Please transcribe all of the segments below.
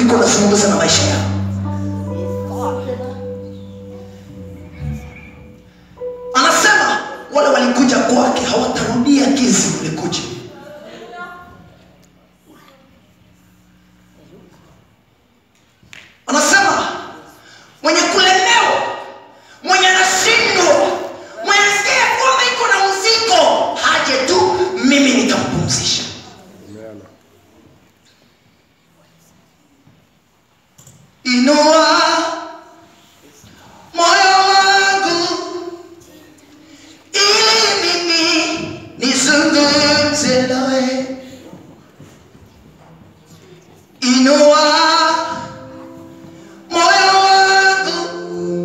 iko nazungumza na maisha yao anasema wale walikuja kwake hawatarudia jinsi walikuja anasema mwenye kulemewa mwenye anashindwa mwenye sikia kwamba iko na mzigo haje tu mimi nitampumzisha inua moyo wangu ili mimi nizungumze nawe inua moyo wangu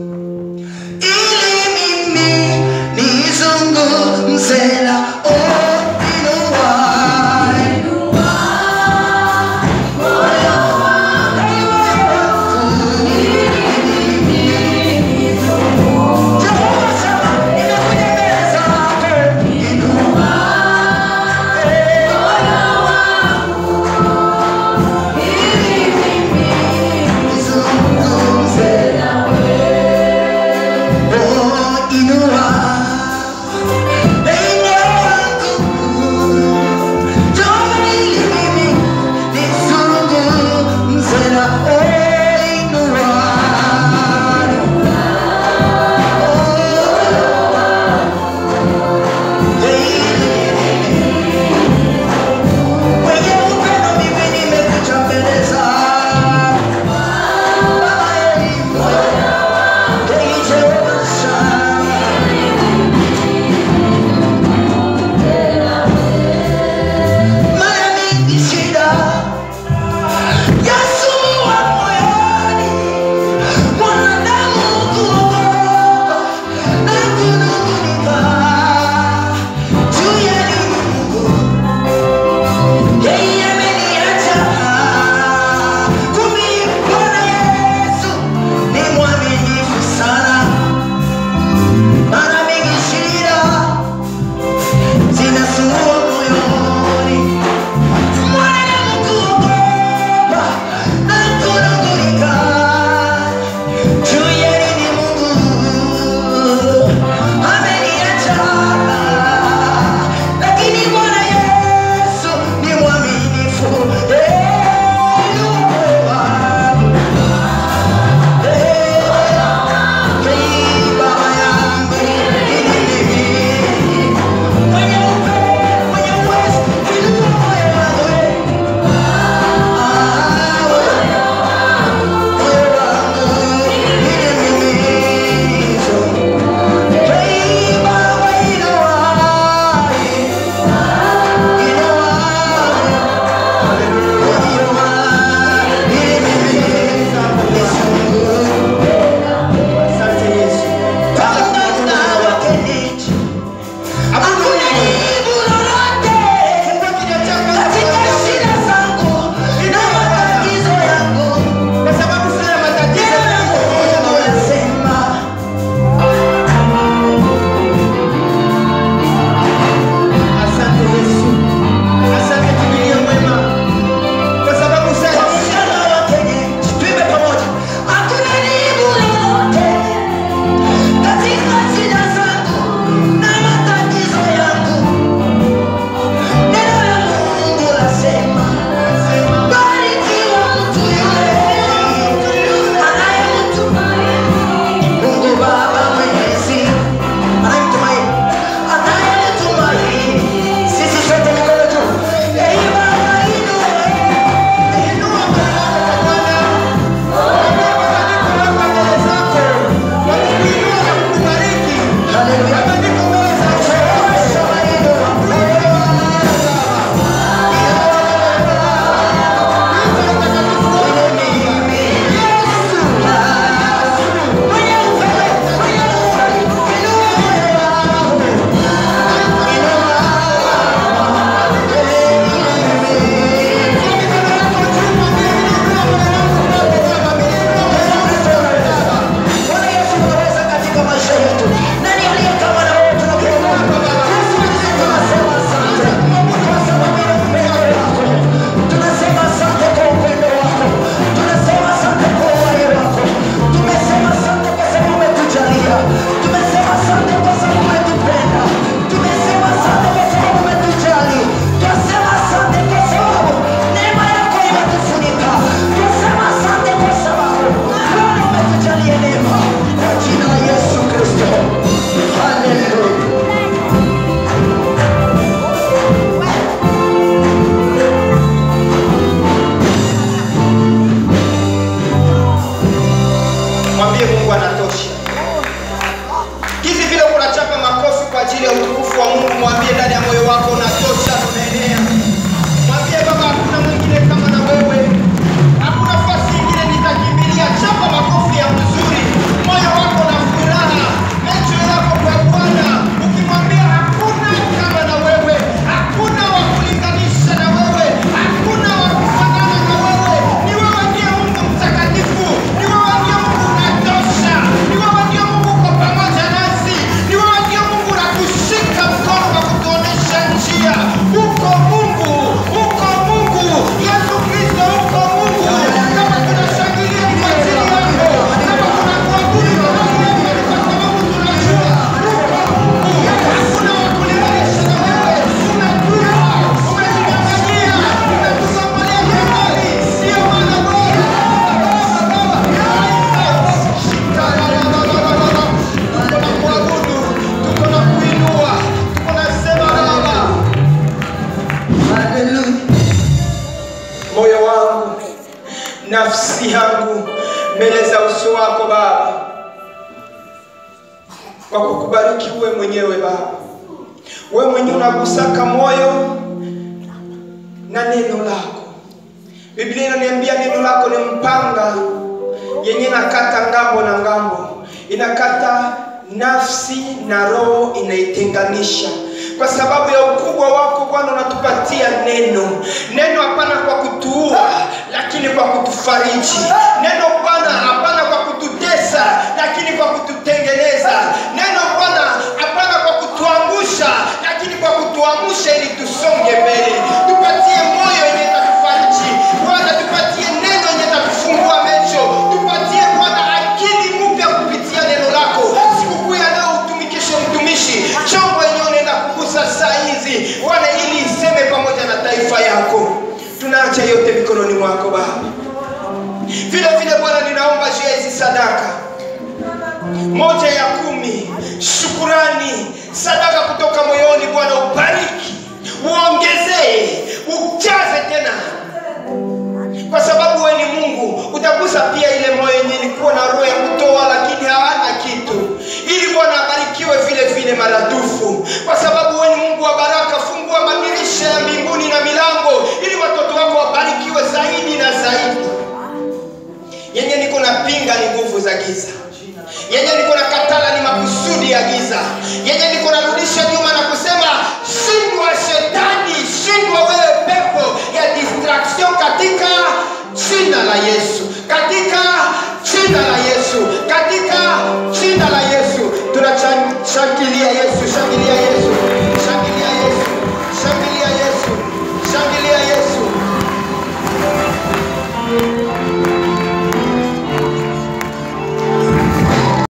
ili mimi nizungumze na oh, inua moyo wangu wangu nafsi yangu mbele za uso wako Baba, kwa kukubariki uwe mwenyewe Baba, we mwenyewe unagusaka moyo na neno lako. Biblia inaniambia neno lako ni mpanga yenye nakata ngambo na ngambo, inakata nafsi na roho, inaitenganisha. Kwa sababu ya ukubwa wako Bwana, unatupatia neno. Neno hapana kwa kutuua, lakini kwa kutufariji. Neno Bwana hapana kwa kututesa, lakini kwa kututengeneza. Neno Bwana hapana kwa kutuangusha, lakini kwa kutuamsha ili tusonge mbele. Tupatie moyo yenye itatufariji Bwana, tupatie neno yenye itatufungua macho, tupatie Bwana akili mpya kupitia neno lako. Sikukuu ya leo utumikishe mtumishi, chombo yenye unaenda kugusa saa hizi Bwana, ili iseme pamoja na taifa yako. Tunaacha yote mikononi mwako Baba. Vile vile Bwana, ninaomba juu ya hizi sadaka moja ya kumi, shukurani, sadaka kutoka moyoni. Bwana, ubariki, uongezee, ujaze tena kwa sababu wewe ni Mungu, utagusa pia ile moyo yenye ilikuwa na roho ya kutoa lakini hawana kitu, ili Bwana abarikiwe vile vile maradufu, kwa sababu wewe ni Mungu wa baraka. Fungua madirisha ya mbinguni na milango, ili watoto wako wabarikiwe zaidi na zaidi. Yenye niko na pinga ni nguvu za giza, yenye niko na katala ni makusudi ya giza, yenye niko narudisha